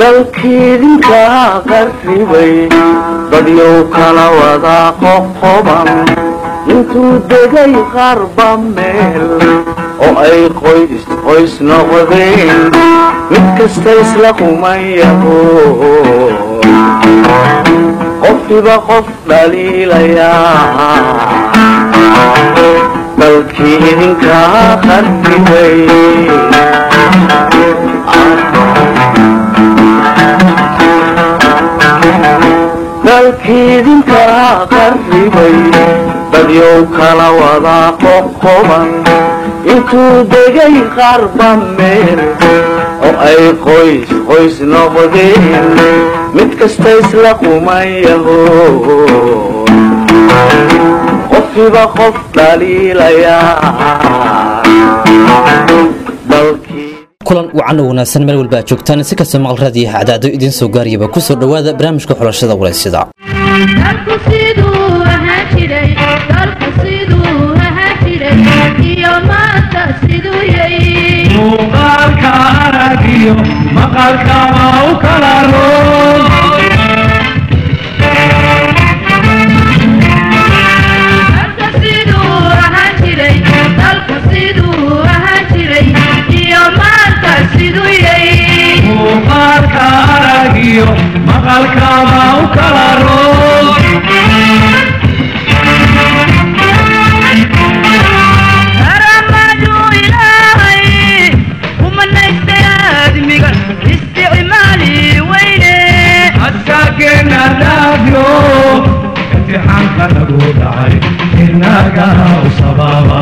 dalkiidinka qarribay dadyow kala wada qoqoban intuu degay qarba meel oo ay qoys qoys noqdeen mid kasta isla qumayaho qofkiba qof dhaliilayaa dalkii idinka qarribay dalkiidinka qarribay dadyow kala wada qoqoban intuu degay qarba meel oo ay qoys qoys noqdeen mid kasta isla qumayaho qofkiba qof dhaliilayaa kulan wacan oo wanaagsan meel walba aad joogtaan si kastoo maqal raadiyo hacdaado idiin soo gaariyaba ku soo dhowaada barnaamijka xulashada walaysida muuqaalka aragiyo maqalkama u kala roon muuqaalka aragiyo maqalkama u kala roon askaageena dhaafyo imtixaanka lagu dhacay inaga u sababa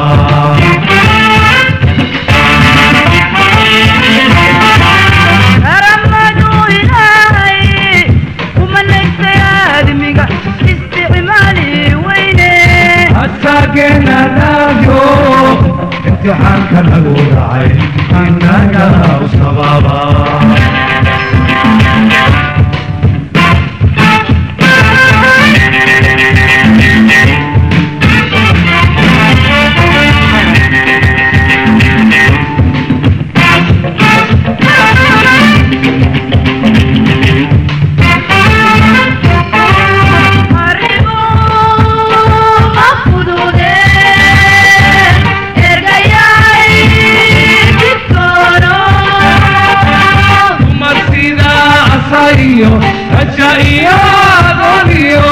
askaageena dhaafyo imtixaanka lagu dhacay inaga u sababa dumar sida asayo raja iyo adoniyo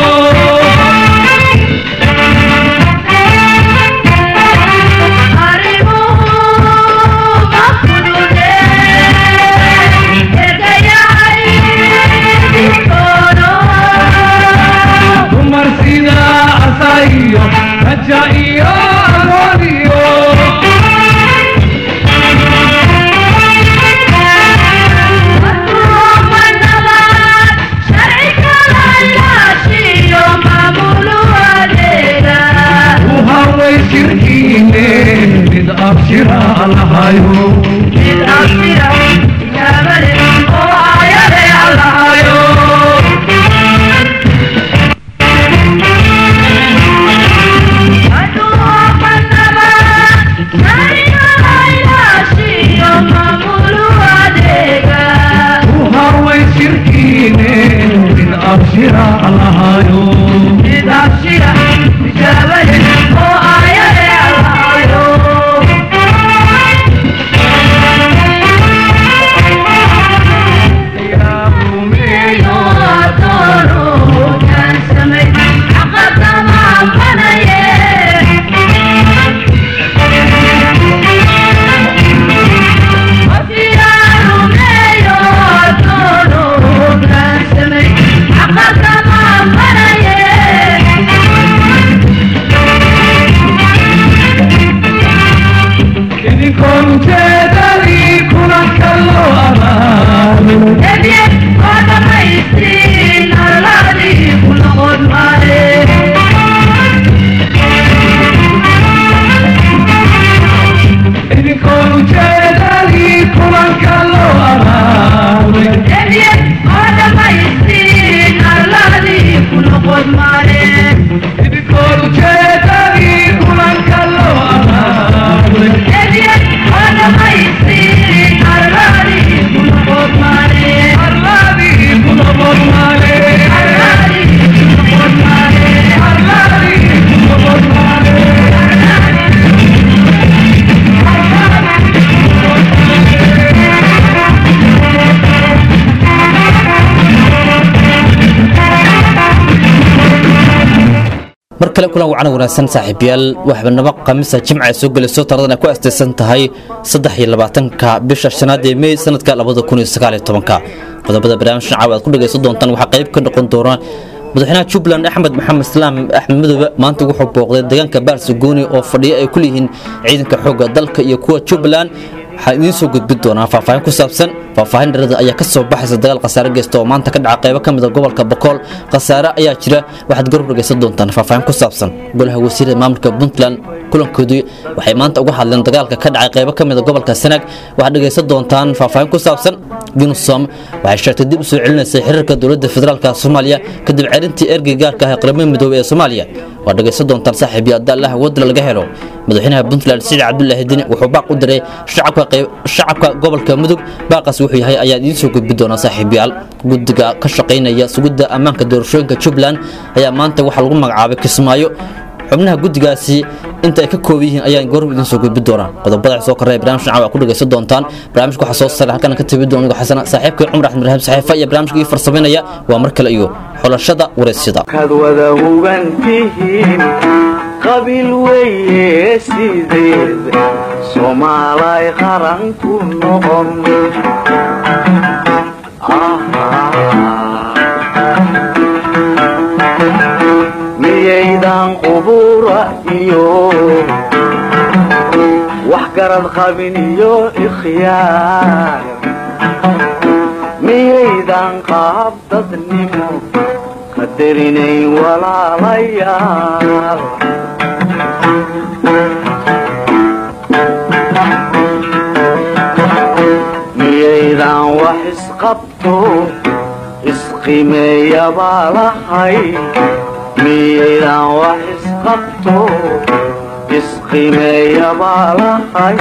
dumar sida asayo raja iyo adoniyo uhaway shirkiine mid abshira lahayo lahayo uhaway shirkiine mid abshira lahayo Thank you. mar kale kulan wacana wanaagsan saaxiibayaal waxbanabo khamiisa jimca ay soo gelayso taradan ay ku astaysan tahay saddex iyo labaatanka bisha shanaad ee mey sanadka labada kun iyo sagaal iyo tobanka qodobada barnaamijkan caawa aad ku dhagaysan doontaan waxaa qayb ka noqon doona madaxweynaha jubbaland axmed maxamed islaam axmed madoobe maanta wuxuu booqday deegaanka baarsagooni oo fadhiyo ay ku leeyihiin ciidanka xoogga dalka iyo kuwa jubbaland waxaa idiin soo gudbin doonaa faahfaahin ku saabsan faahfaahin dharada ayaa ka soo baxaysa dagaal khasaare geysta oo maanta ka dhaca qaybo ka mid a gobolka bokool khasaare ayaa jira waxaad garab dhagaysan doontaan faahfaahin ku saabsan golaha wasiirada maamulka puntland kulankoodii waxay maanta uga hadleen dagaalka ka dhacay qaybo ka mid a gobolka sanaag waxaad dhagaysan doontaan faahfaahin ku saabsan unisom waxay sheegtay dib u soo celinaysay xiriirka dowladda federaalka soomaaliya kadib celintii ergey gaarka ah ee qaramada midoobey ee soomaaliya waad dhagaysan doontaan saaxiib iyo adda allaha wadla laga helo madaxweynaha puntland siciid cabdulaahi dini wuxuu baaq u diray shacabka gobolka mudug baaqaas wuxuu yahay ayaa idiin soo gudbi doonaa saaxiibayaal guddiga ka shaqaynaya sugidda ammaanka doorashooyinka jubbaland ayaa maanta waxaa lagu magacaabay kismaayo xubnaha guddigaasi inta ay ka kooban yihiin ayaan goor idiin soo gudbi doonaa qodobada soo korreya barnaamijka caawa ku dhagaysan doontaan barnaamijka waxaa soo saaray halkan ka tabi doona xasana saaxiibkay cumar axmed ibraahim saxiifa iyo barnaamijka ii farsamaynaya waa mar kale iyo xulashada waraysyada kad wada hugan tihiin qabiil weeye sideed soomaalay qaran ku noqon miyaydan qubura iyo wax garad qabin iyo ikhyaar miyaydan qaab dadnimo qadarinayn walaalayaal miyaydan wax isqabto isqimeeyabaa lahay miyaydan wax isqabto isqimeeyabaa lahay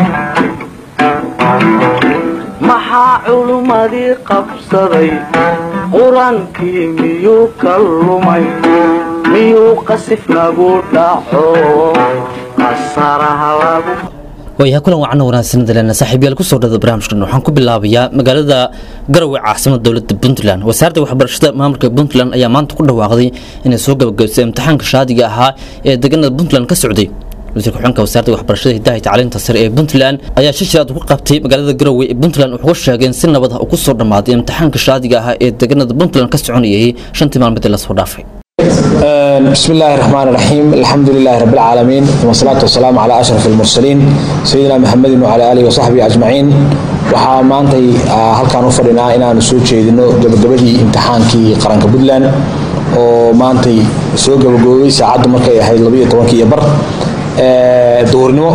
maxaa culummadii qabsaday qur-aankii miyuu ka lumay miyuu qasif nagu dhaco qasaraha lagu waayahay kulan wacana wanaagsan daleena saaxiibyaal kusoo dhada barnaamijkan waxaan ku bilaabayaa magaalada garowe caasimada dowladda puntland wasaaradda waxbarashada maamulka puntland ayaa maanta ku dhawaaqday inay soo gabagabaysay imtixaanka shaadiga ahaa ee deegaanada puntland ka socday wasiirka xulka wasaaradda waxbarashada hidaha iyo tacliinta sare ee puntland ayaa shishiraad ku qabtay magaalada garowe ee puntland wuxuu sheegay in si nabad ah uu ku soo dhammaaday imtixaanka shaadiga ahaa ee deegaanada puntland ka soconayay shantii maalmoodii lasoo dhaafay بسم الله الرحمن الرحيم الحمد لله رب العالمين والصلاة والسلام على أشرف المرسلين سيدنا محمد وعلى آله وصحبه أجمعين waxaa maantay halkaan u fadhinaa inaanu soo jeedino gabagabadii imtixaankii qaranka puntland oo maantay soo gabagaboobay saacaddu markay ahayd labayo tobankii iyo bar duhurnimo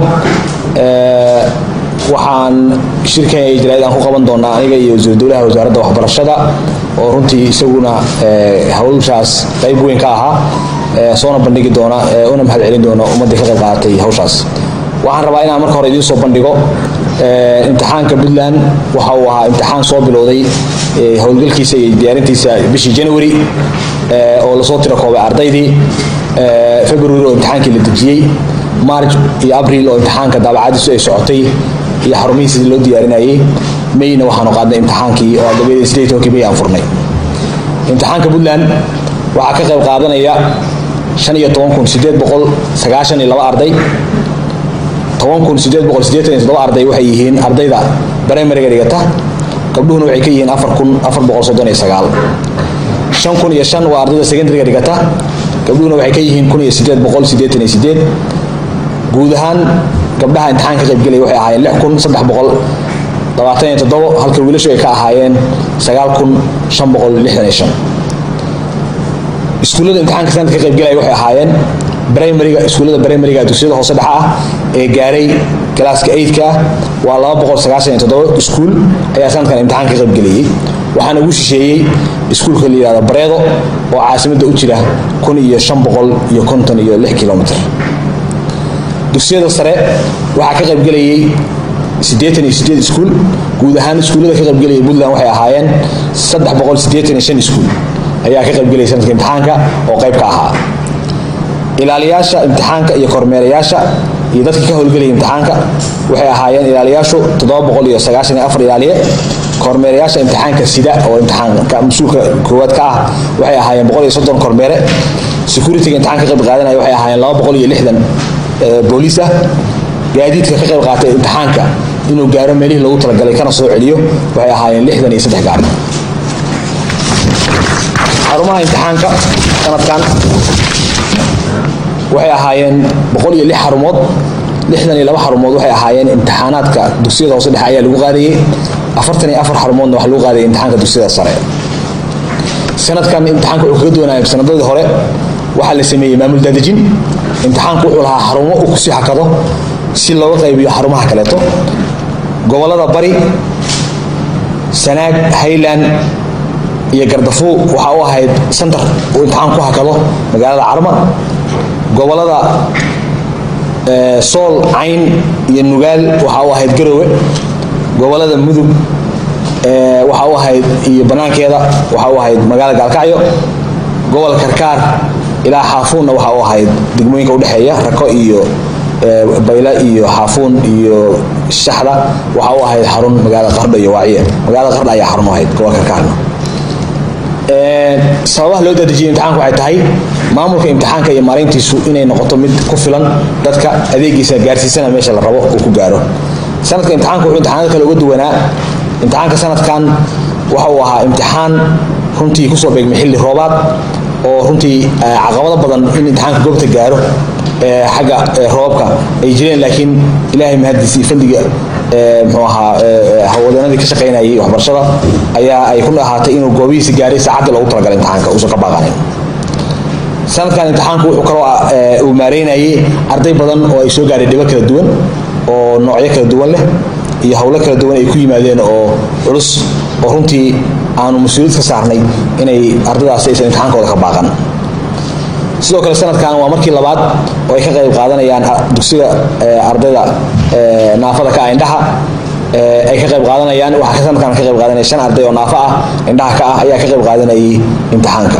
waxaan shirkan ay jaraa'id aan ku qaban doonaa aniga iyo wasiir dowlaha wasaaradda waxbarashada oo runtii isaguna hawshaas qayb weyn ka ahaa soona bandhigi doona una mahad celin doona ummaddii ka qayb qaadatay hawshaas waxaan rabaa inaan marka hore idiin soo bandhigo imtixaanka puntland waxa uu ahaa imtixaan soo bilowday howlgalkiisa iyo diyaarintiisa bishii january oo lasoo tiro koobay ardaydii february oo imtixaankii la dejiyey march iyo abril oo imtixaanka daabacadiisu ay socotay iyo xarumihii sidii loo diyaarinayay mayna waxaanu qaadnay imtixaankii oo gabadii sideed tobankii may aan furnay imtixaanka puntland waxaa ka qayb qaadanaya shan iyo toban kun sideed boqol sagaashan iyo laba arday toban kun sideed boqol siddeetan iyo toddoba arday waxay yihiin ardayda primariga dhigata gabdhuhuna waxay ka yihiin afar kun afar boqol soddon iyo sagaal shan kun iyo shan waa ardayda secondariga dhigata gabdhuhuna waxay ka yihiin kun iyo sideed boqol siddeetan iyo sideed guud ahaan gabdhaha imtixaan ka qaybgelaya waxay ahaayeen lix kun saddex boqol labaatan iyo toddobo halka wiilashu ay ka ahaayeen sagaal kun shan boqol lixdan iyo shan iskuullada imtixaanka sanadka ka qaybgelaya waxay ahaayeen primariga iskuullada primariga dugsiyada hoose dhexa ah ee gaaray galaaska eidka ah waa laba boqol sagaashan iyo toddoba iskuul ayaa sanadkan imtixaan ka qaybgelayay waxaana ugu shisheeyey iskuulka la yihahdo bareedo oo caasimadda u jira kun iyo shan boqol iyo konton iyo lix kilomitr dugsiyada sare waxaa ka qaybgelayay siddeetan iyo sideed iskuul guud ahaan iskuullada ka qaybgelaya puntland waxay ahaayeen saddex boqol siddeetan iyo shan iskuul ayaa ka qaybgelaya sanadka imtixaanka oo qayb ka ahaa ilaaliyaasha imtixaanka iyo kormeerayaasha iyo dadka ka howlgelaya imtixaanka waxay ahaayeen ilaaliyaashu toddoba boqol iyo sagaashan iyo afar ilaaliye kormeerayaasha imtixaanka sida oo imtixaanka mas-uulka koowaad ka ah waxay ahaayeen boqol iyo soddon kormeere securityga imtixaan ka qayb qaadanaya waxay ahaayeen laba boqol iyo lixdan booliis ah gaadiidka ka qayb qaatay imtixaanka inuu gaaro meelihii loogu talagalay kana soo celiyo waxay ahaayeen lixdan iyo saddex gaari xarumaha imtixaanka sanadkan waxay ahaayeen boqol iyo lix xarumood lixdan iyo laba xarumood waxay ahaayeen imtixaanaadka dugsiyada hoose dhexe ayaa lagu qaadayey afartan iyo afar xarumoodna waxaa lagu qaadayay imtixaanka dugsiyada sare sanadkan imtixaanka wuxuu kaga duwanaya sanadadii hore waxaa la sameeyey maamul daadejin imtixaanku wuxuu lahaa xarumo uu kusii hakado si looga qaybiyo xarumaha kaleeto gobolada bari sanaag highland iyo gardafuul waxaa u ahayd santar uu imtixaan ku hakado magaalada carma gobolada sool cayn iyo nugaal waxaa u ahayd garowe gobolada mudug waxaa u ahayd iyo banaankeeda waxaa u ahayd magaalada gaalkacyo gobolka karkaar ilaa xaafuunna waxaa u ahayd degmooyinka udhexeeya rako iyo bayla iyo xaafuun iyo shaxda waxaa u ahayd xarun magaalada qardho iyo waaciye magaalada qardho ayaa xarun u ahayd gobolka karkaarna sababaha loo daadejiyay imtixaanku waxay tahay maamulka imtixaanka iyo maarayntiisu inay noqoto mid ku filan dadka adeegiisa gaarsiisana meesha la rabo uu ku gaaro sanadka imtixaanka wuxuu imtixaanada kale uga duwanaa imtixaanka sanadkan waxa uu ahaa imtixaan runtii kusoo beegmay xilli roobaad oo runtii caqabado badan in imtixaanka goobta gaaro xagga roobabka ay jireen laakiin ilaahay mahadiisii fadliga mxuu ahaa hawadanadii ka shaqaynayay waxbarashada ayaa ay ku ahaatay inuu goobihiisi gaaray saacaddii loogu talagalay imtixaanka uusan ka baaqanin sanadkan imtixaanku wuxuu kaloo uu maareynayay arday badan oo ay soo gaaray dhibo kala duwan oo noocyo kala duwan leh iyo howlo kala duwan ay ku yimaadeen oo culus oo runtii aanu mas-uuliyad ka saarnay inay ardaydaasi aysan imtixaankooda ka baaqan sidoo kale sanadkan waa markii labaad oo ay ka qayb qaadanayaan dugsiga ardayda naafada ka ah indhaha ay ka qayb qaadanayaan waxaa sanadkan ka qayb qaadanaya shan arday oo naafo ah indhaha ka ah ayaa ka qayb qaadanayay imtixaanka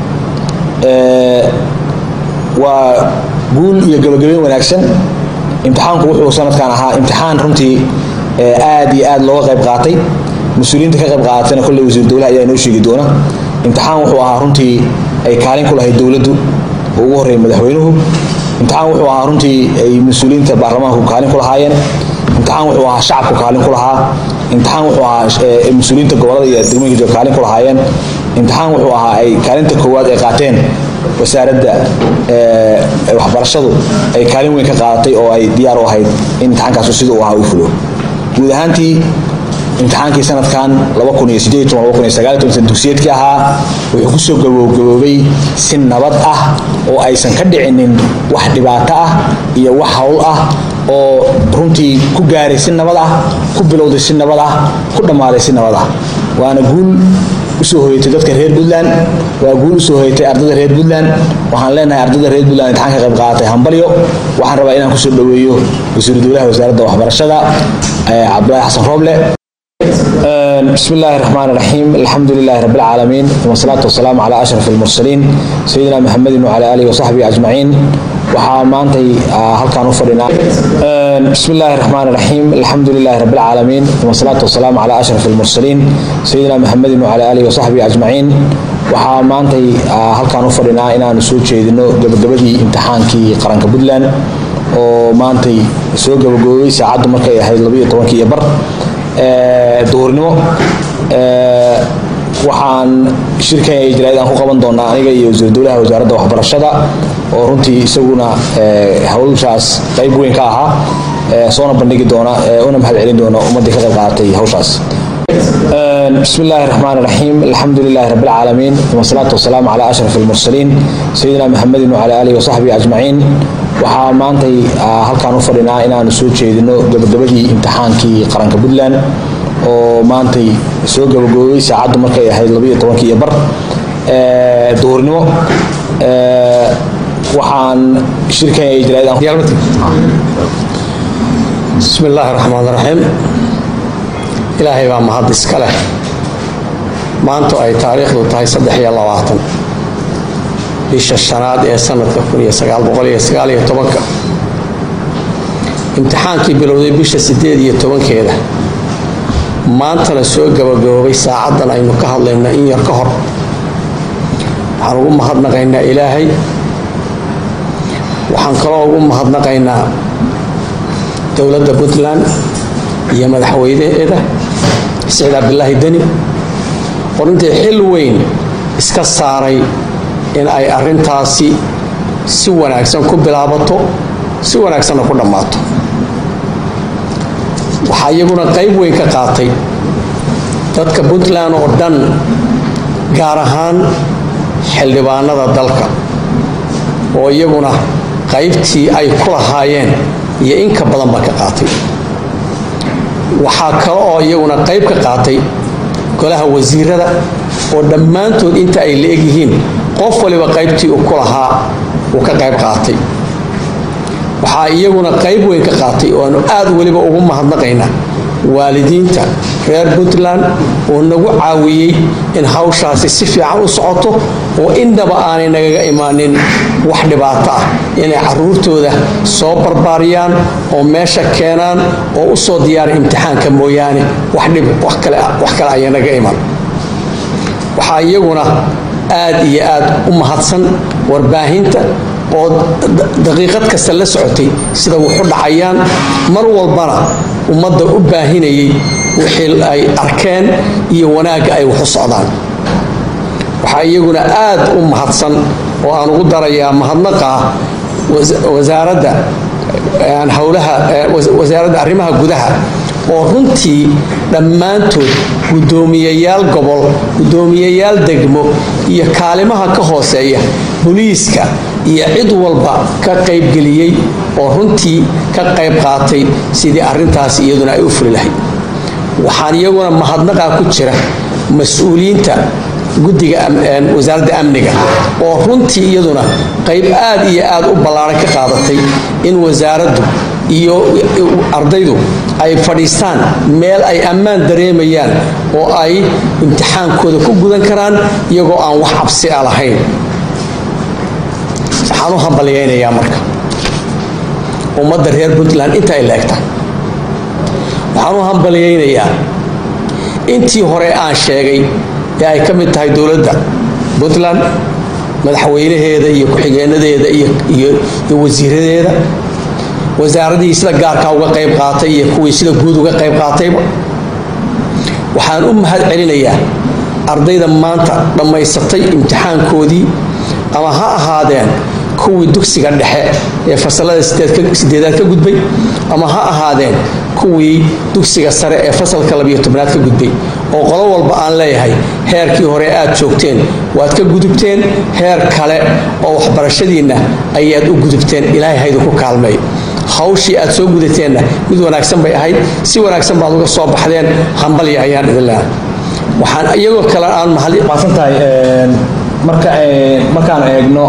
waa guul iyo gabagabeyn wanaagsan imtixaanku wuxuu sanadkan ahaa imtixaan runtii aad iyo aad looga qayb qaatay mas-uuliyiinta ka qayb qaadatayna kolley wasiir dowlaha ayaa inoo sheegi doona imtixaan wuxuu ahaa runtii ay kaalin ku lahayd dowladdu oo ugu horreeyay madaxweynuhu imtixaan wuxuu ahaa runtii ay mas-uuliyiinta baarlamaanku kaalin ku lahaayeen imtixaan wuxuu ahaa shacabku kaalin ku lahaa imtixaan wuxuu ahaa mas-uuliyiinta gobolada iyo degmooyinka jooga kaalin ku lahaayeen imtixaan wuxuu ahaa ay kaalinta koowaad ay qaateen wasaaradda waxbarashadu ay kaalin weyn ka qaadatay oo ay diyaar u ahayd in imtixaankaasu sida uu ahaa u fulo guud ahaantii imtixaankii sanadkan dugsiyeedkii ahaa wuxuu kusoo gabowgaboobay si nabad ah oo aysan ka dhicinin wax dhibaato ah iyo wax howl ah oo runtii ku gaaray si nabad ah ku bilowday si nabad ah ku dhammaaday si nabad ah waana guul usoo hoyatay dadka reer puntland waa guul usoo hoyatay ardada reer puntland waxaan leenahay ardada reer puntland imtixaan ka qayb qaadatay hambalyo waxaan rabaa inaan kusoo dhoweeyo wasiiru dowlaha wasaaradda waxbarashada cabdulaahi xasan rooble بسم الله الرحمن الرحيم الحمد لله رب العالمين والصلاة والسلام على أشرف المرسلين سيدنا محمد وعلى آله وصحبه أجمعين waxaa maantay halkaan u fadhinaa بسم الله الرحمن الرحيم الحمد لله رب العالمين والصلاة والسلام على أشرف المرسلين سيدنا محمد وعلى آله وصحبه أجمعين waxaa maantay halkaan u fadhinaa inaanu soo jeedino gabagabadii imtixaankii qaranka puntland oo maantay soo gabagaboobay saacaddu markay ahayd labayo tobankii iyo bar duhurnimo waxaan shirkan ijraa'id aan ku qaban doonaa aniga iyo wasiir dowlaha wasaaradda waxbarashada oo runtii isaguna hawshaas qayb weyn ka ahaa soona bandhigi doona una mahad celin doona ummaddii ka qayb qaadatay hawshaas بسم الله الرحمن الرحيم الحمد لله رب العالمين والصلاة والسلام على أشرف المرسلين سيدنا محمد وعلى آله وصحبه أجمعين waxaa maantay halkaan u fadhinaa inaanu soo jeedino gabagabadii imtixaankii qaranka puntland oo maantay soo gabagaboobay saacaddu markay ahayd labayo tobankii iyo bar duhurnimo waxaan shirkan ijraa'id بسم الله الرحمن الرحيم ilaahay baa mahad iska leh maantu ay taariikhdu tahay saddex iyo labaatan bisha shanaad ee sanadka kun iyo sagaal boqol iyo sagaal iyo tobanka imtixaankii bilowday bisha sideed iyo tobankeeda maantana soo gabagaboobay saacaddan aynu ka hadlayno in yar ka hor waxaan ugu mahadnaqaynaa ilaahay waxaan kaloo ugu mahadnaqaynaa dowladda puntland iyo madaxweynaheeda siciid cabdilaahi deni oo runtii xil weyn iska saaray in ay arrintaasi si wanaagsan ku bilaabato si wanaagsanna ku dhammaato waxaa iyaguna qayb weyn ka qaatay dadka puntland oo dhan gaar ahaan xildhibaanada dalka oo iyaguna qaybtii ay ku lahaayeen iyo in ka badanba ka qaatay waxaa kale oo iyaguna qayb ka qaatay golaha wasiirada oo dhammaantood inta ay la egyihiin qof waliba qaybtii uu ku lahaa uu ka qayb qaatay waxaa iyaguna qayb weyn ka qaatay oo aanu aad weliba ugu mahadnaqaynaa waalidiinta reer puntland oo nagu caawiyey in hawshaasi si fiican u socoto oo innaba aanay nagaga imaanin wax dhibaato ah inay caruurtooda soo barbaariyaan oo meesha keenaan oo u soo diyaara imtixaanka mooyaane wax dhib wax kale wax kale ayaa naga iman waxaa iyaguna aad iyo aad u mahadsan warbaahinta oo daqiiqad kasta la socotay sida wuxu dhacayaan mar walbana ummadda u baahinayay wixii ay arkeen iyo wanaagga ay waxu socdaan waxaa iyaguna aad u mahadsan oo aan ugu darayaa mahadnaqa wasaaradda howlaha wasaaradda arrimaha gudaha oo runtii dhammaantood guddoomiyayaal gobol guddoomiyayaal degmo iyo kaalimaha ka hooseeya boliiska iyo cid walba ka qaybgeliyey oo runtii ka qayb qaatay sidii arrintaasi iyaduna ay u fuli lahayd waxaan iyaguna mahadnaqaa ku jira mas-uuliyiinta guddiga wasaaradda amniga oo runtii iyaduna qayb aad iyo aad u ballaaran ka qaadatay in wasaaraddu iyo ardaydu ay fadhiistaan meel ay ammaan dareemayaan oo ay imtixaankooda ku gudan karaan iyagoo aan wax cabsi a lahayn waxaan u hambalyaynayaa marka ummadda reer puntland inta ay laegtahay waxaan u hambalyaynayaa intii hore aan sheegay ee ay ka mid tahay dowladda puntland madaxweynaheeda iyo ku-xigeenadeeda iyo wasiiradeeda wasaaradihii sida gaarkaa uga qayb qaatay iyo kuwii sida guud uga qayb qaatayba waxaan u mahad celinayaa ardayda maanta dhammaysatay imtixaankoodii ama ha ahaadeen kuwii dugsiga dhexe ee fasalada sideedaad ka gudbay ama ha ahaadeen kuwii dugsiga sare ee fasalka labiyo tobnaad ka gudbay oo qolo walba aan leeyahay heerkii hore aad joogteen waad ka gudubteen heer kale oo waxbarashadiinna ayaad u gudubteen ilaahay haydu ku kaalmeey hawshii aad soo gudateenna mid wanaagsan bay ahayd si wanaagsan baad uga soo baxdeen hambalya ayaan idin leehay waxaan iyagoo kale aan maasantahay marka markaan eegno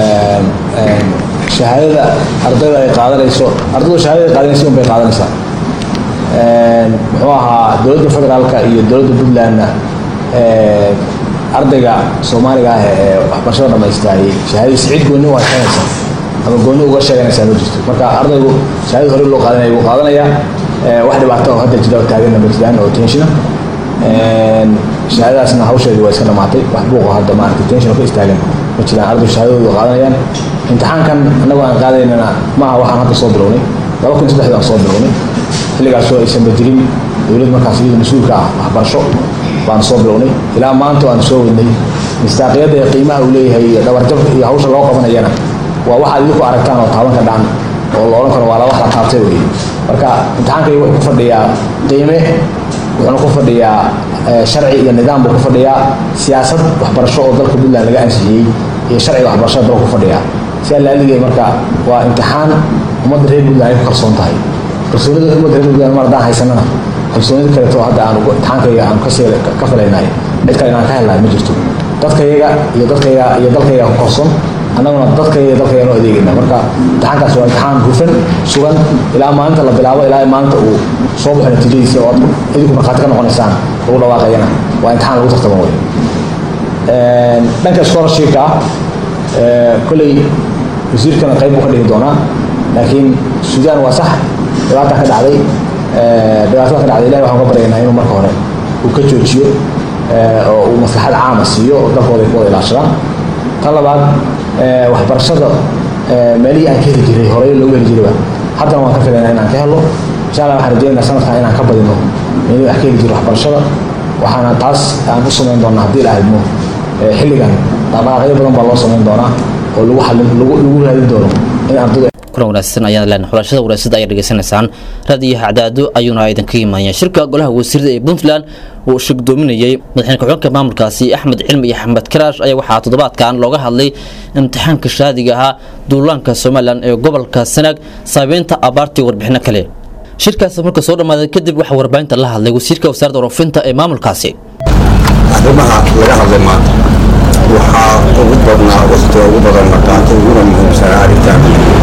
shahaadada ardayda ay qaadanayso ardaydu shahaadada ay qaadanayso un bay qaadanaysaa muxuu ahaa dowladda federaalka iyo dowladda puntlandna ardayga soomaaliga ah ee waxbarashada dhamaystaayey shahaadadiisa cid goonni waa sheeganaysaa ama goonni uga sheeganaysaa ma jirto marka ardaygu shahaadada hore loo qaadanaya wuu qaadanayaa wax dhibaato oo hadda jira oo taaganna ma jiraan oo tenshina shahaadadaasna hawsheedii waa iska dhamaatay wax buuqo hadda maarata tension ka istaagan ma jiraan ardaygu shahaadadoodu qaadanayaan imtixaankan annagu aan qaadaynana maaha waxaan hadda soo bilownay laba kun saddexdii aan soo bilownay xilligaasoo aysanba jirin dowlad markaas iyadu mas-uulka ah waxbarasho baan soo bilownay ilaa maanta aan soo wadnay mistaaqiyadda ee qiimaha uu leeyahay iyo dhabarjab iyo hawsha loo qabanayana waa waxaad idinku aragtaan oo taabanka dhaan oo la odhan karo waa la wax la taabtay weye marka imtixaankay wuxuu ku fadhiyaa qiime wuxuuna ku fadhiyaa sharci iyo nidaam buu ku fadhiyaa siyaasad waxbarasho oo dalka puntland laga ansixiyey iyo sharciga waxbarashada dalka ku fadhiyaa sidaa laaligay marka waa imtixaan ummadda reer puntland ay ku kalsoon tahay kalsoonida ummadda reer puntland mar haddaan haysanana kalsoonida kaleeto hadda aan imtixaankayga aan kasii ka filaynahay cid kale inaan ka helnahay ma jirto dadkayaga iyo dadkayaga iyo dalkayaga ku kalsoon annaguna dadkayaga iyo dalkayaga noo adeegayna marka imtixaankaas waa imtixaan hufan sugan ilaa maalinta la bilaabo ilaa maalinta uu soo baxo natiijadiisa oo aad idinku markhaati ka noqonaysaan lagu dhawaaqayana waa imtixaan lagu tartamo wey dhanka scholarshipka ah kolley wasiirkana qayb buu ka dhigi doonaa laakiin suudaan waa sax dhibaata ka dhacday dhibaatada ka dhacday ilahi waxaan ka baryaynaa inuu marka hore uu ka joojiyo oo uu maslaxad caama siiyo oo dalkooda ay ku wada ilaashadaan tan labaad ee, waxbarashada ee, meelihii aan ka heli jiray horey loogu heli jirayba haddana waan ka filaynaa inaan ka helo insha allah waxaan rajeynaynaa sanadkan inaan ka badino meelihii aan ka heli jiray waxbarashada waxaana taas aan u samayn doonaa haddii la aadmo ee, xilligan dhaqdhaqaaqyo badan baa loo samayn doonaa oo lagu xallin lagu lagu raadin doono in ardaydu kulan wanaagsan ayaan leenahay xulashada wanaagsan ayaad dhegeysanaysaan raadiyo hacdaado ayuuna idinka imaanaya shirka golaha wasiirada ee puntland uu shirgdoominayay madaxweyne ku-xigeenka maamulkaasi axmed cilmi iyo axmed karaash ayaa waxaa toddobaadkan looga hadlay imtixaanka shaadiga ahaa duulaanka somalilan ee gobolka sanaag saabeynta abaartii warbixino kale shirkaasi marka soo dhammaaday kadib waxaa warbaahinta la hadlay wasiirka wasaaradda waroofinta ee maamulkaasi arrimaha laga hadlay maanta waxaa ugu badnaa waqtiga ugu badan la qaatay uguna muhiimsanaa arrintan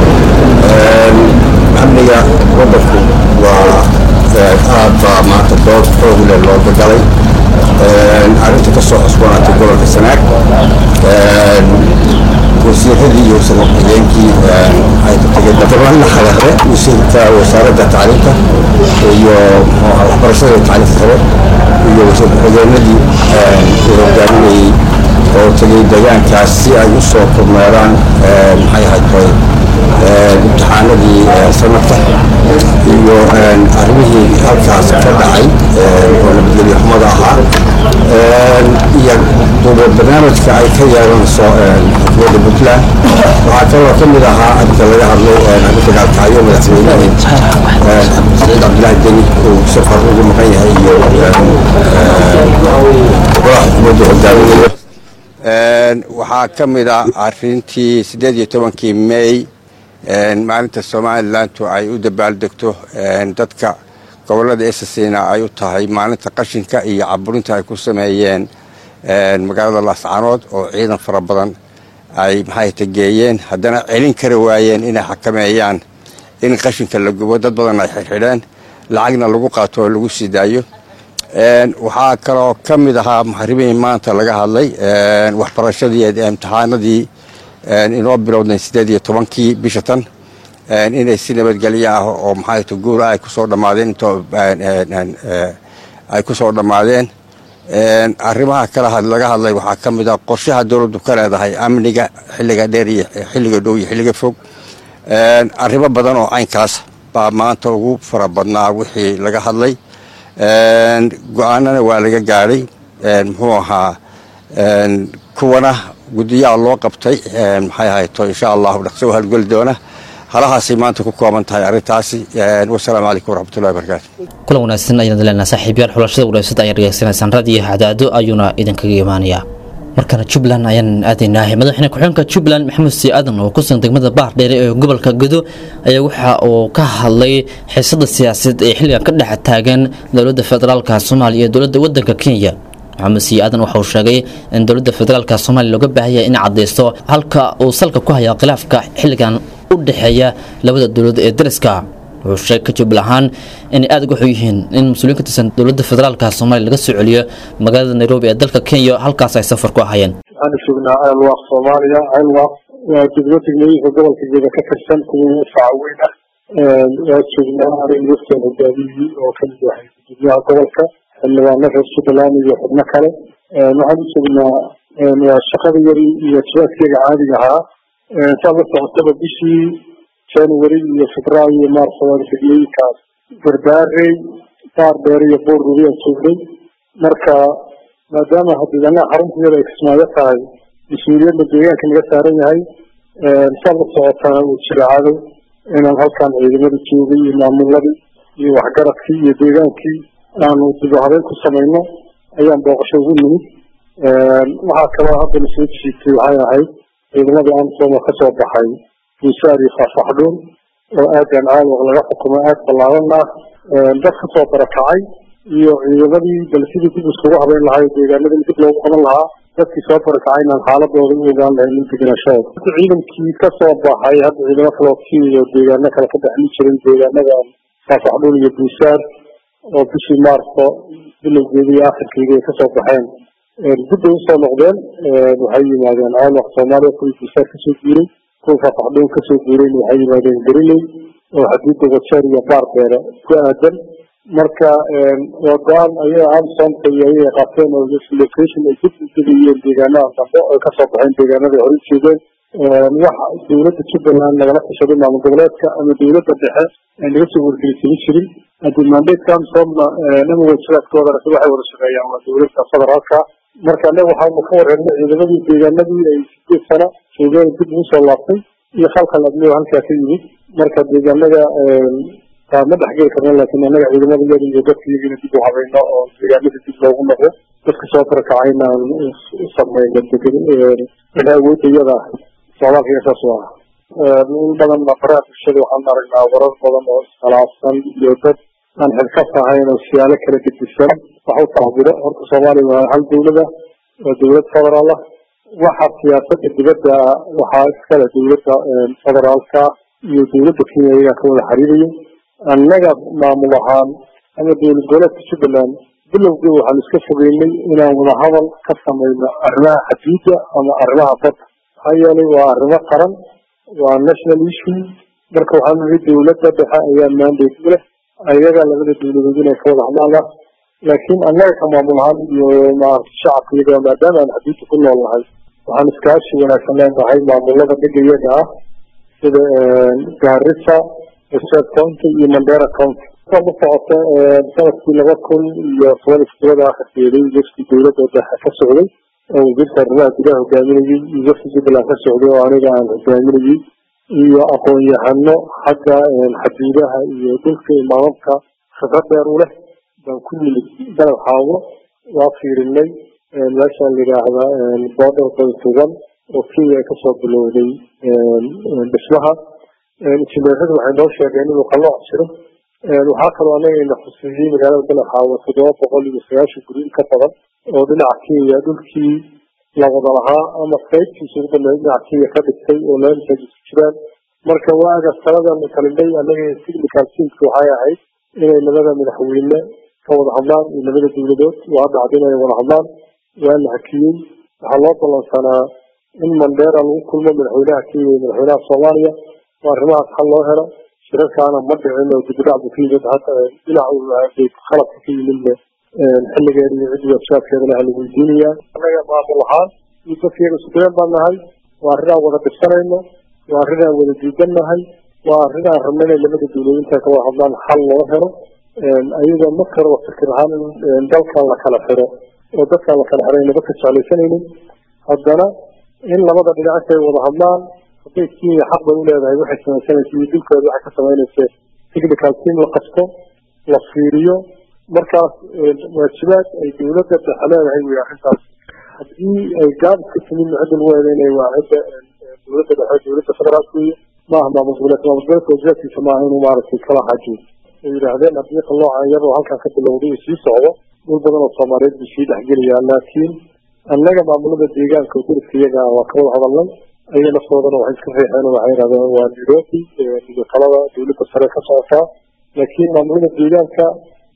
amniga waddanku waa aad baa maanta dood xoog leh looga galay arrinta ka soo cusboonaatay gobolka sanaag wasiiradii iyo wasiir ku-xigeenkii ay ka tegeen gabanna xalare wasiirka wasaaradda tacliinta iyo waxbarashada iyo tacliinta sare iyo wasiir ku-xigeenadii uu hogaaminayey oo tegey deegaankaas si ay u soo kormeeraan maxay ahayd koy imtixaanadii sanadka iyo arrimihii halkaas ka dhacay oo nabadgelyo xumada ahaa iyo duuba barnaamijka ay ka yeelanayso xukuumadda puntland waxaa kaloo ka mid ahaa arrinta laga hadlay arrinta gaalkacyo madaxweynihii saciid cabdilaahi deni uu safar ugu maqan yahay iyo golaha xukuumadda hogaaminayo waxaa ka mid ah arrintii siddeed iyo tobankii may maalinta somalilantu ay u dabaaldegto dadka gobolada esasina ay u tahay maalinta qashinka iyo caburinta ay ku sameeyeen magaalada laascaanood oo ciidan fara badan ay maxay tageeyeen haddana celin kari waayeen inay xakameeyaan in qashinka la gubo dad badan ay xirxidheen lacagna lagu qaato oo lagu sii daayo waxaa kaloo ka mid ahaa muxarimihii maanta laga hadlay waxbarashadii imtixaanadii inoo bilowdeen siddeed iyo tobankii bisha tan inay si nabadgelyo ah oo maxay guura ay kusoo dhammaadeen intoo ay kusoo dhammaadeen arrimaha kale laga hadlay waxaa ka mid ah qorshaha dowladdu ka leedahay amniga xilliga dheer iyo xilliga dhow iyo xilliga fog arrimo badan oo caynkaas baa maanta ugu fara badnaa wixii laga hadlay go-aanana waa laga gaadhay muxuu ahaa kuwana guddiyaha loo qabtay maxay ahayto insha allahu dhaqso u halgeli doona halahaasay maanta ku kooban tahay arrintaasi wasalaamu calaykum waraxmatullahi wabarakaatu kulan wanaagsan ayaan leenahay saaxiibyaal xulashada wanaagsan ayaad dhegeysanaysaan raadiyo hadaado ayuuna idinkaga imaanayaa markana jubbaland ayaan aadaynahay madaxweyne ku-xigeenka jubbaland maxamed sii aadan oo kusugan degmada baardheere ee gobolka gedo ayaa waxa uu ka hadlay xiisada siyaasadeed ee xilligan ka dhex taagan dowladda federaalka soomaaliya iyo dowladda wadanka kenya maxamed sii aadan waxa uu sheegay in dowladda federaalka soomaaliya looga baahan yahay inay caddaysto halka uu salka ku haya khilaafka xilligan u dhexeeya labada dowlad ee dariska wuxuu sheegay ka jubbaland ahaan inay aada uga xun yihiin in mas-uuliyiin ka tirsan dowladda federaalka soomaaliya laga soo celiyo magaalada nairobi ee dalka kenya halkaas ay safar ku ahayeen waxaanu joognaa ceelwaaq soomaaliya ceelwaaq waa degmo degmooyinka gobolka geeda ka tirsan kuwa faca weyn ah waa joognaa aniga lafteen hogaamiyey oo kamid yahay gudoomiyaha gobolka xildhibaano reer jubbaland iyo xubno kale waxaan u joognaa waa shaqada yari iyo jibaadkeega caadiga ahaa saa la socotaba bishii january iyo febraayo iyo maarso waa degmooyinkaas garbaarey baar dheere iyo boor rubi aan joognay marka maadaama hadeegaanaha xarunteeda ay kismaayo tahay mas-uuliyadda deegaanka naga saaran yahay saa la socotana uu jira cadow inaan halkan ciidamadii joogay iyo maamuladii iyo waxgaradkii iyo deegaankii aanu dib u habeyn ku samayno ayaan booqasho ugu nimid waxaa kaloo haddana soo jiitay waxay ahayd ciidamadii amsoma ka soo baxay buusaar iyo faafaxdhuun oo aadan caalwaq laga xukumo aad ballaadan ah dad ka soo barakacay iyo ciidamadii bal sidii dib iskugu habeyn lahaa deegaanadii dib loogu qaban lahaa dadkii soo barakacay inaan xaaladooda u ogaan lahayn in degenashadooda ciidankii ka soo baxay hadda ciidamo kaloo kiiyo deegaano kale ka dhexli jirin deegaanada faafaxdhuun iyo buusaar oo bishii maarso bilowgeedii iyo akhirkeedii ay kasoo baxeen dib bay usoo noqdeen waxay yimaadeen caalwaq soomaaliya kuwii buusaar kasoo guuray kuwa faafaxdhuun kasoo guurayna waxay yimaadeen gariley oo xadiida wajeer iyo baar dheere ku aadan marka waa go-aan ayaga amsonka iyo ayaga qaateen oo location ay dib u degayeen deegaanaha dambe oo kasoo baxeen deegaanada hore ujeedeen wax dowladda jubbaland lagala tashaday maamul goboleedka ama dowladda dhexe ay naga soo wargelisama jirin haddii mandatka amsomna ama wajiraadkooda waxay wada shaqeeyaan waa dowladda federaalka marka anaga waxaanu ka wareernay ciidamadii deegaanadii ay sideed sano joogeen dib ugu soo laabtay iyo khalkhal adnigo halkaa ka yimid marka deegaanada ma dhexgeli karna laakiin anaga ciidamada yada iyo dadka iyagina dib u habayno oo deegaanada dib loogu noqdo dadka soo karakacayna aan u sameyno degan wixii awoodda iyada ah socdaalka saas u ah in badan baraha bulshada waxaan aragnaa warar badan oo iskhilaafsan iyo dad aan xilkas ahayn oo siyaalo kala gedisan wax u tacbiro horta soomaaliya waa hal dowlada waa dowlad federaal ah waxa siyaasada dibadda waxaa iskale dowladda federaalka iyo dowladda kenya iyagaa ka wada xiriirayo annaga maamul ahaan ama dowlad goboleedka jubbaland bilowgii waxaan iska fogeynay inaan wadahadal ka samayno arrimaha xadiida ama arrimaha badda maxaa yeelay waa arrimo qaran waa national issue marka waxaan nihi dowladda dhexe ayaa mandate u leh ayaga labada dowladood inay ka wada hadlaan laakiin annaga ka maamul ahaan iyo maarata shacabka iyaga maadaama aan xadiidka ku nool nahay waxaan iskaashi wanaagsan leenahay maamulada dhiga iyaga ah sida gaarisa reserve county iyo mandera county ka la socota sanadkii laba kun iyo toban iskulada akhirkeeday wafdi dowladda dhexe ka socday oo wasiirka arrimaha gudaha hogaaminayay iyo wafdi jubbaland ka socday oo aniga aan hogaaminayay iyo aqoon-yahano xagga xadiidaha iyo dhulka imaamamka khibrad dheer u leh baan ku nimid dalab xaawo waa fiirinay meesha la yidhaahda border baytugan oo kenya ay kasoo bilowday dhismaha injineeradu waxay noo sheegeen inuu qalooc jiro waxaa kaloo anaga ina xuseeyey magaalada dalab xaawo toddoba boqol iyo sagaashan guri ka badan oo dhinaca kenya dhulkii la wada lahaa ama qaybtiisa ugu dambeeya dhinaca kenya ka dhigtay oo laamisa isku jiraan marka waaga saladan kalinday anaga technical teamka waxay ahayd inay labada madaxweyne ka wada hadlaan iyo labada dowladood waa dhacda inay wada hadlaan waa la hakiyey waxaa loo ballansanaa in mandera lagu kulmo madaxweynaha kenya iyo madaxweynaha soomaaliya oo arrimahaas xal loo helo shirarkaana ma dhicin oo dibudhac buu ka yimid hata dhinac khalabka ka yimidna xilligeeda iyo ciddi waashaadkeedana hala weydiinayaa annaga maamul ahaan iyo dadka iyaga sudeen baan nahay waa arrin aan wada dhibsanayno waa arrin aan wada diidan nahay waa arrin aan rabno inay labada dowladood intaa ka wada hadlaan xal loo helo ayadoo marka hore fikir ahaan in dalkan la kala xiro oo dadkaan la kala xiray naba ka jeclaysanaynin haddana in labada dhinac intay wada hadlaan hadday kenya xaq bay u leedahay waxay samaysanaysa iyo dulkeeda waxay ka samaynaysa technical team la qasto la fiiriyo markaas waajibaad ay dowladda dhexe leedahay wey arrintaas haddii ay gaabis ka timid cidda lagu eedeynaya waa cidda dowladda dhexe dowladda federaalka wey maaha maamul goboleedka maamul goboleedka waajibaadkiisa maaha inuu maaragtay kala hajiyo ay yidhaahdeen haddii qalooca iyadoo halkan ka bilowday uu sii socdo dhul badan oo soomaaliyeed buu sii dhexgelayaa laakiin annaga maamulada deegaanka oo deriska iyaga waa ka wada hadalnay ayaga naftoodana waxay iska riixeen oo waxay yidhahdeen waa nairobi iyo talada dowladda sare ka socotaa laakiin maamulada deegaanka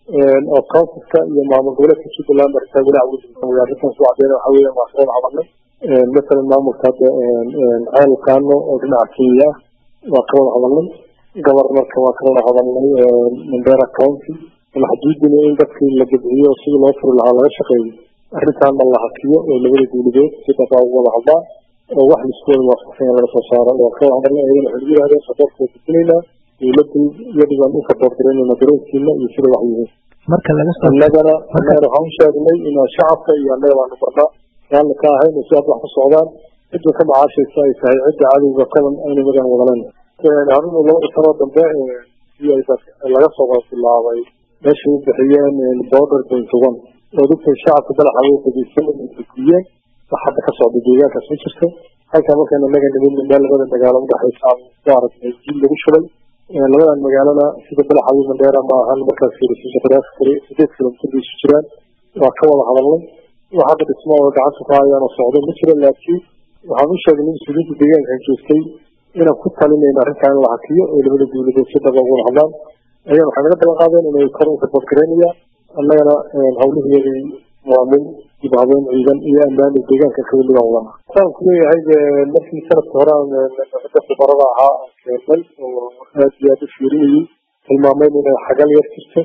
oo counsilka iyo maamul goboleedka jubbaland arrintaa weli awooda arrintaas u caddeena waxa weeyaan waa soo hadalnay masalan maamulka hadda ceel kaano oo dhinaca kenya ah waa ka wada hadalnay governorka waa ka wada hadalnay mandera county alxaduudina in dadkii la gebciyo sidii loo furi lahaa laga shaqeeyo arrintaana la hakiyo oo labada dowladood si dhaqaa ugu wada hadlaan oo wax laisku wada waafaqsan laga soo saaro waa ka wada hadalnay ayagana waxay yidhahdeen saboorka waa gudbinaynaa dowladdu iyadu baan u saboor garaynayna dareenkiina iyo sida wax yihiin marka laga soo annagana annagana waxaan u sheegnay inaan shacabka iyo annaga baanu barnaa raalli ka ahayn oo si aad wax ku socdaan cidda ka macaashaysa ay tahay cidda cadowga kadan aynu magan wadaleen harunu labada sanoo dambe si ay laga soo wada bilaabay meeshay u bixiyeen border point one oo dadka shacabka dalaxa way dhegeysan gudbiyeen wax hadda ka socda deegaankaas ma jirto halkaa markaan annaga nimid meel labada magaalo udhexaysa aan ku aragnay jiil lagu shubay labadan magaalana sida balaxawi mandheera ma ahan markaas fiirisiisa qiraas kari sideed kilomitir bay isu jiraan waa ka wada hadalnay wax hadda dhismo oo gacanta ku hayaan oo socdo ma jiro laakiin waxaan u sheegnay mas-uuliyiinta deegaankan joogtay inaan ku talinayno arrintan in la hakiyo oo labada dowladood si dhaba ugu wada hadlaan ayaan waxay naga ballan qaadeen inay kor u sabadgaraynayaan annagana hawlihiyagay maamul dib habeen ciidan iyo ammaani deegaanka kaweliga wadana saan ku leeyahay markii sanadka hore aan dadka barada ahaa aan keennay oo aad iyo aad u fiirinayay tilmaameen inay xagal yar jirto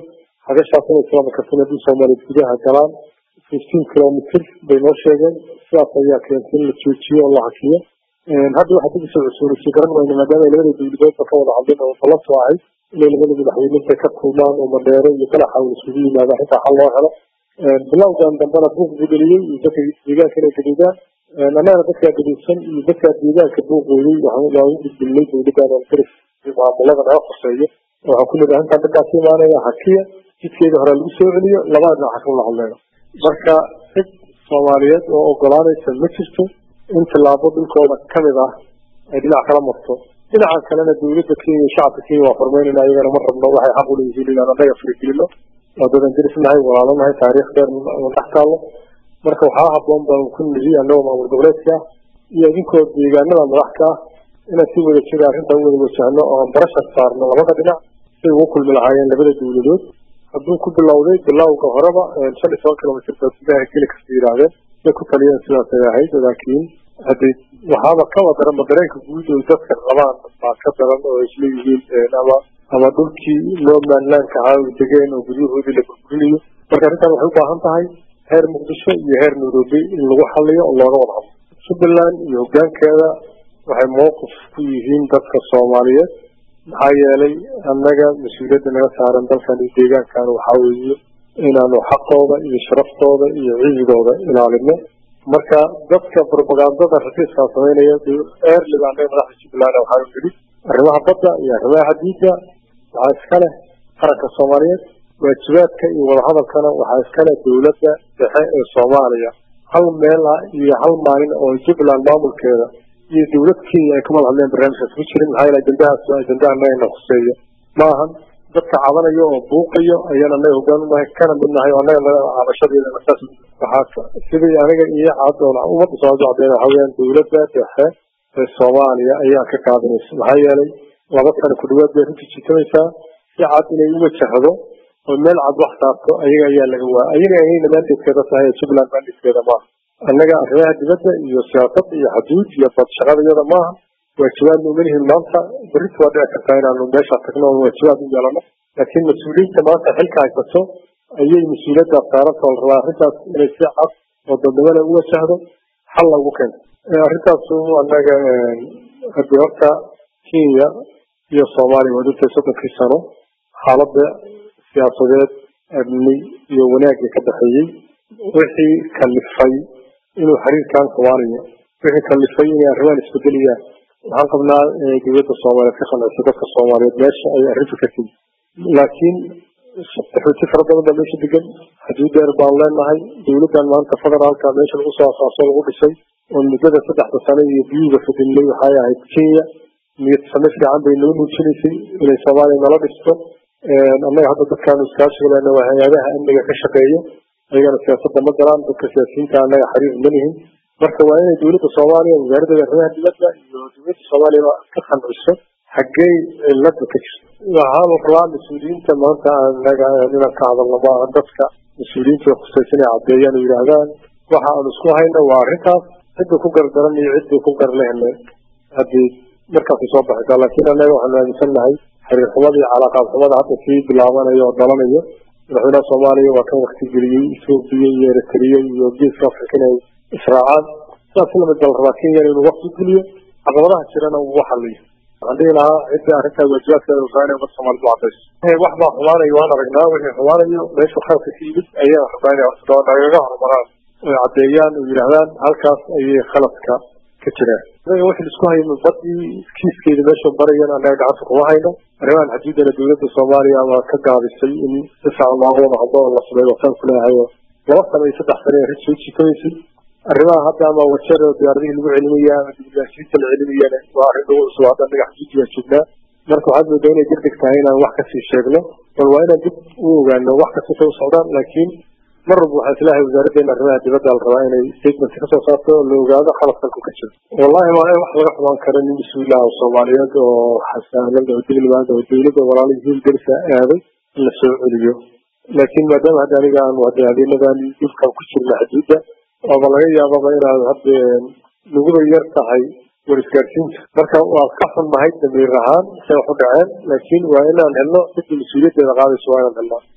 hagashaas inay kilomitarsan haddii soomaaliyeed gudaha galaan fifteen kilomitr bay noo sheegeen sidaas ayaa keentay in la joojiyo oo la hakiyo hadda waxaa dib usoo cusoonaysay garan mayno maadaama ay labada dowladoodba ka wada hadlin oo ballantu ahayd inay labada madaxweyninta ka kulmaan oo madheero iyo balaxa uu isugu yimaado arrintaa xal loo helo bilowgan dambena buuq bugeliyey iyo dadka deegaanka inay gaduudaan annagana dadkaa gaduudsan iyo dadkaa deegaanka buuqooyey waan u gudbinay dowladdan oo daris maamulada naga hoseeyo waxaan ku leedahay intaan dadkaas imaanaya hakiya jidkeeda hore lagu soo celiyo labada dhinac ka wada hadleeno marka cid soomaaliyeed oo ogolaanaysa ma jirto in tillaabo dhulkooda kamid ah ay dhinac kala marto dhinaca kalena dowladda kenya shacabka kenya waa furmeynayna ayagana ma rabno waxay xaq uleeyihiin inaan annaga faragelino waa dadan derisnahay walaalanahay taariikh dheer dhex taallo marka waxaa haboon baan ku nihi annagoo maamul goboleedka ah iyo idinkoo deegaanada madaxka ah inaan si wada jira arrintan u wada wajahno oo aan barashar saarno labada dhinac siay ugu kulmi lahaayeen labada dowladood hadduu ku bilowday bilowga horeba shan iyo toban kilomitr baa gudaha geli kasta yidhaahdeen say ku taliyeen sidaasay ahayd laakiin haddii waxaaba kaba daranba dareenka guud oo dadka qabaan baa ka daran oo isleeyihiin ama ama dhulkii loomanlaanka ahaa ay degeen oo guryahoodii la burburinayo marka arrintan waxay u baahan tahay heer muqdisho iyo heer nairobi in lagu xaliyo oo looga wada hadlo jubbaland iyo hoggaankeeda waxay mowqif ku yihiin dadka soomaaliyeed maxaa yeelay annaga mas-uuliyadda naga saaran dalkan iyo deegaankan waxaa weeye inaanu xaqooda iyo sharaftooda iyo cizigooda ilaalino marka dadka propagandada rafiiskaa samaynaya eerliba annaga madaxda jubbaland waxaa yidhi arrimaha badda iyo arrimaha xadiidda waxaa iska leh qaranka soomaaliyeed waajibaadka iyo wadahadalkana waxaa iska leh dowladda dhexe ee soomaaliya hal meel ah iyo hal maalin oo jubbaland maamulkeeda iyo dowlad kenya ay kamada hadleen barnaamijkaas ku jirin maxaa yeele ajendahaas waa ajenda annagana khuseeya maahan dadka cabanayo oo buuqayo ayaan annaga hoggaan unahay kana mid nahay oo annaga cabashadeeda saas waxaa sidii aniga iyo cad oo ummadda soomaalidu caddeyn waxaa weeyaan dowladda dhexe ee soomaaliya ayaa ka qaadanaysa maxaa yeelay laba sano ku dhawaad bay runtii jiitamaysaa si cad inay u wajahdo oo meel cad wax saarto ayaga ayaa laga waa ayaga ayayna maandeedkeeda tahay ee jubbaland maandeedkeeda maaha annaga arrimaha dibadda iyo siyaasad iyo xaduud iyo bad shaqadayada maaha waajibaadna uma lihin maanta berrita waa dhici kartaa inaanu meeshaa tagno oo waajibaad u yeelano laakiin mas-uuliyiinta maanta xilka haysato ayay mas-uuliyaddaas saaranta oo la rabaa arrintaas inay si cad oo dadnimada u wajahdo xal lagu keento arrintaasu annaga haddii horta kenya iyo soomaaliya waa dhintay soddonkii sano xaaladda siyaasadeed amni iyo wanaagga ka dhexeeyey wixii kalifay inuu xiriirkan xumaanayo wixii kalifay inay arrimahan isbedelayaan waxaan qabnaa dowladda soomaaliyeed ka qancisa dadka soomaaliyeed meesha ay arrintu ka timi laakiin qaxooti fara badan baa meesha degan xuduud dheer baan leenahay dowladdan maanta federaalka meesha lagu soo asaaso lagu dhisay oo muddada saddexda sano iyo biyuga fadinlay waxay ahayd kenya niyad same fiican bay noo muujinaysay inay soomaaliya nala dhisto annaga hadda dadkaanu iskaashiga lena waa hay-adaha amniga ka shaqeeya ayagana siyaasadda ma galaan dadka siyaasiyiinta annaga xiriir ma lihin marka waa inay dowladda soomaaliya wasaaradda arrimaha dibadda iyo dowladda soomaaliya ka qanciso xaggey cilada ka jirto waxaa la rabaa mas-uuliyiinta maanta anaga inaan ka hadalno maaha dadka mas-uuliyiinta khusaysan ay caddeeyaan oo yidhaahdaan waxa aanu isku hayno waa arrintaas cidda ku gardaran iyo cidda ku garlehne haddii markaasay soo baxaysaa laakiin annaga waxaanu aaminsan nahay xiriir xumada iyo calaaqaad xumada hadda sii bilaabanayo oo dalanayo madaxweynaha soomaaliya waa kan wakti geliyey etoobiya iyo eritrea iyo geeska afrika inay israacaan sidaas lamid baa la rabaa kenya inuu wakti geliyo caqabadaha jirana uu xaliyo waxaan dhihi lahaa cidda arrintaa waajibaadkeeda rabaa inay ummadda soomaalida u cadayso wax baa xumaanayo waan aragnaa wixii xumaanayo meeshu khalka ka yimid ayaa rabaa inay nagaga horumaraan oy caddeeyaan oo yidhaahdaan halkaas ayay khaladka ka jiraan anaga wixii isku hayno badii kiiskeeda meesha barayan annaga gacanta kuma hayno arrimahan xaduudana dowladda soomaaliya waa ka gaabisay in si fiican looga wada hadlo oo la sameeyo wasaan ku leeyahay oo laba sano iyo saddex sano arrin soo jiitamaysay arrimaha hadda ama wajar oo diyaaradihii lagu celinaya ama dibulaashiinta la celinayana waa arrin lagu cusub hadda annaga xaduuddi waa joognaa marka waxaad moodaa inay degdeg tahay inaan wax kasii sheegno bal waa inaan dib u ogaano wax kasta u socdaan laakiin mar walba waxaa islahay wasaaraddeena arrimaha dibadda la rabaa inay statement kasoo saarto oo la ogaado khaladkanku ka jiro wallahi waa wax laga xumaan kara nin mas-uul ah oo soomaaliyeed oo xasaanada oo degnimaada oo dowladda walaalihii derisa aaday in la soo celiyo laakiin maadaama hadda aniga aanu hadda habeenadan dhulkan ku jirna xuduudda waaba laga yaababa inaad hadda naguba yar tahay war isgaarsiinta marka waa ka xunnahay damiir ahaan say wax u dhaceen laakiin waa inaan helno cidda mas-uuliyaddeeda qaadayso waa inaan helnaa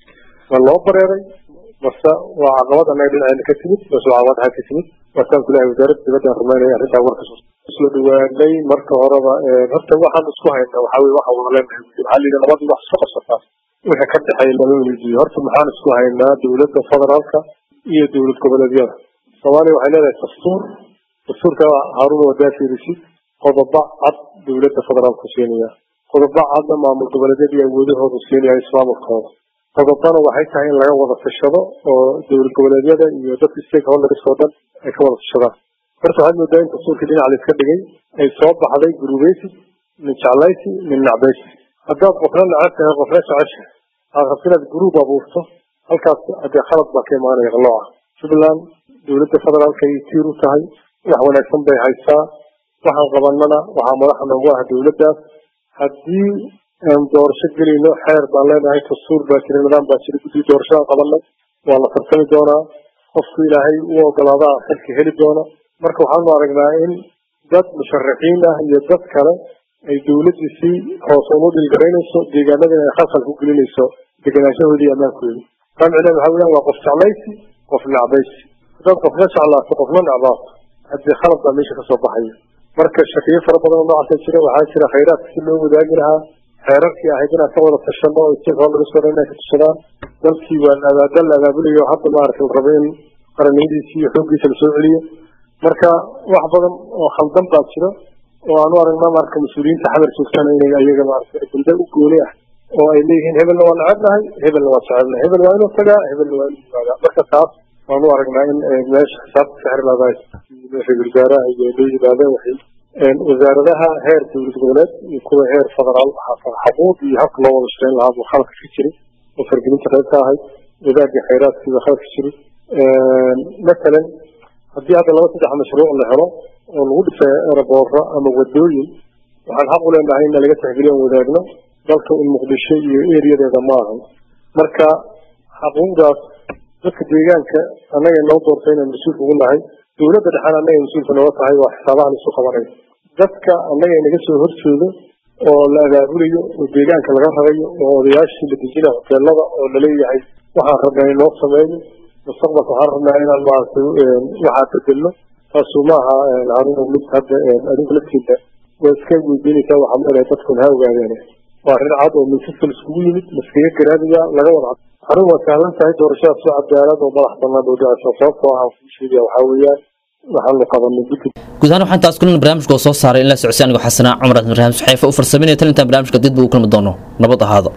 ma loo bareeray mase waa caqabad annaga dhinaceena ka timid mase waa caqabad xag ka timid waasaan kulahay wasaaradda dibadda rumaynaya arrintaa warka soo dhawaanay marka horeba horta waxaan isku hayna waxaa weye waxaan wada leenahay waxaa la yidhi labadii wax isku qabsataa wixii ka dhexeeya lama weydiiyo horta maxaan isku haynaa dowladda federaalka iyo dowlad goboleedyada soomaaliya waxay leedahay dastuur dastuurka haaruna wadaa fiirisid qodobo cad dowladda federaalku siinaya qodobo cadna maamul goboleedyada iyo awoodahoodu siinaya ismaamulkooda qodobana waxay tahay in laga wada tashado oo dowlad goboleedyada iyo dadka stakeholders oo dhan ay ka wada tashadaan horta waxaad moodaa in dastuurkii dhinac la iska dhigay ay soo baxday gurubeysi min jeclaysi min nacbaysi haddaad qofna necab tahay qofna jecesha aad rabto inaad guruub abuurto halkaas hadee khalad baa ka imaanaya qalooca jubbaland dowladda federaalka ay tiir u tahay wax wanaagsan bay haysaa waxaan qabanana waxaa madaxa noogu ah dowladdaas haddii aan doorasho gelayno xeer baan leenahay dastuur baa jira nidaam baa jira guddi doorashadaan qabanay waa la tartami doonaa qofku ilaahay u ogolaadaa xilka heli doona marka waxaanu aragnaa in dad musharaxiin ah iyo dad kale ay dowladdii si hoos ugu dhilgaraynayso deegaanadina ay khalkhal ku gelinayso degenaanshahoodii ammaankoodi taa micneheed waxaa weyaan waa qof jeclaysi qof necbaysi haddaad qofna jeclaato qofna necbaato haddii khalad baa meesha kasoo baxaya marka shakiyo fara badan oo noocaasa jira waxaa jira khayraadka si loo wadaagi lahaa xeerarkii ahayd inaan ka wada tashano oo stakeholderska dhan inay ka tashadaan dalkii waa dal la abaabulayo hadda maaragtay rabo in qaranimadiisii iyo xooggiisa lasoo celiyo marka wax badan oo khaldan baa jira oo aanu aragnaa marka mas-uuliyiinta xamar joogtana inay ayaga maaragtay ajenda u gooni ah oo ay leeyihiin hebelna waa necebnahay hebelna waa jecelnahay hebel waa inuu tagaa hebelna waa inuu yimaadaa marka taas waanu aragnaa in meesha xisaabta ka xirlaadahay ra-isul wasaaraha iyo loo yimaadeen waxay wasaaradaha heer dowlad goboleed iyo kuwa heer federaal xaquuq iyo habka loo wada shaqeyn lahaa buu khaladka ka jiray oo fargelinta qayb ka ahayd wadaagii khayraadkii baa khalad ka jiray matalan haddii hadda laba saddex mashruuc la helo oo lagu dhisay eraboorro ama wadooyin waxaan xaq u leenahay in laga tixgeliyo aan wadaagno dalka in muqdisho iyo eriyadeeda ma ahan marka xaquuqdaas dadka deegaanka annaga noo doortay inaan mas-uulka ugu nahay dowladda dhexaan annaga mas-uulka nooga tahay waa xisaabahan isu qabanayo dadka annaga inaga soo horjeedo oo la abaabulayo oo deegaanka laga rarayo oo odayaashii la dejina hoteelada oo laleeyahay waxaan rabnaa in loo sameeyo mustaqbalka waxaan rabnaa inaan maaragtay waxaa bedelno taasu maaha haruna mid hadda adinku laftiida waa iska weydiinaysaa waxaan leedahay dadkun ha ogaadeen waa arrin cad oo minsasal iskugu yimid laskaga garaadaya laga wada arrin waa sahlan tahay doorashadaas oo cadaalad oo madax banaan oo dhacayso sababtoo ah kuu sheegaya waxaa weeyaan waxaanu qabanay guddi guud ahaan waxaan taas kulan barnaamijka oo soo saaray in la socodsiy anigoo xasanaa cumar ibraahim saxeefe u farsameynaya talintan barnaamijka dib buu u kulmi doono nabad ahaado